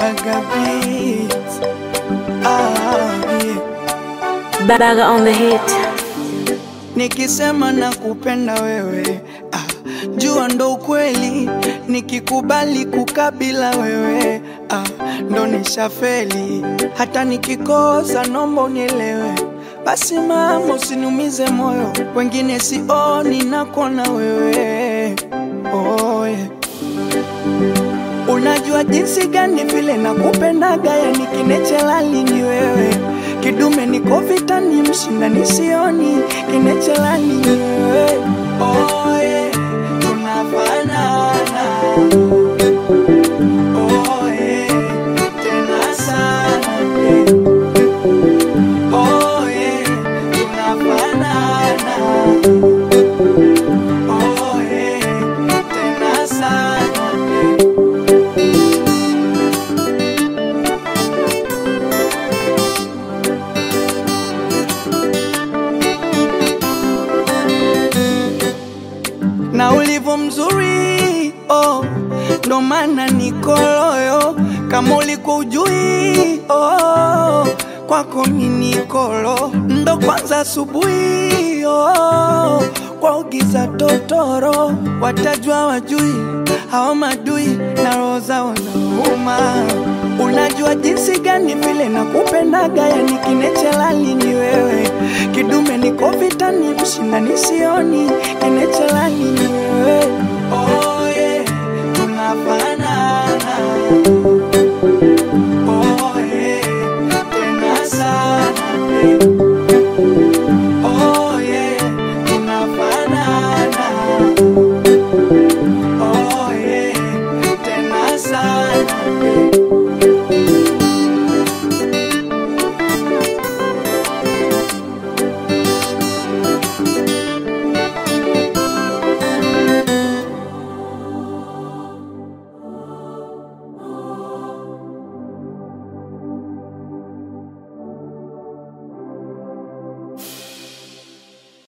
Baga beats. Ah, yeah. Baga on the hit. Nikisema nakupenda wewe ah, jua ndo ukweli, nikikubali kukabila wewe ah, ndo nishafeli. Hata nikikosa nomba unielewe, basi mama usiniumize moyo, wengine sioni nakona wewe oh, yeah. Unajua jinsi gani vile nakupendaga, yani kinechelali ni wewe, kidume niko vitani, mshinda nisioni, kinechelali ni wewe. Oh, yeah, tunafanana. Oh, yeah, tena sana, yeah. Oh, yeah, tunafanana. Oh, yeah, tena sana, yeah. na ulivyo mzuri oh, ndo maana niko loyo kama ulikuwa ujui oh, kwako minikolo ndo kwanza asubuhi oh, kwa ugiza totoro watajua wajui hao madui na roho zao nauma unajua jinsi gani vile nakupendaga yani kinechelali ni wewe kidume niko vitani mshinda nisioni kinechelali ni wewe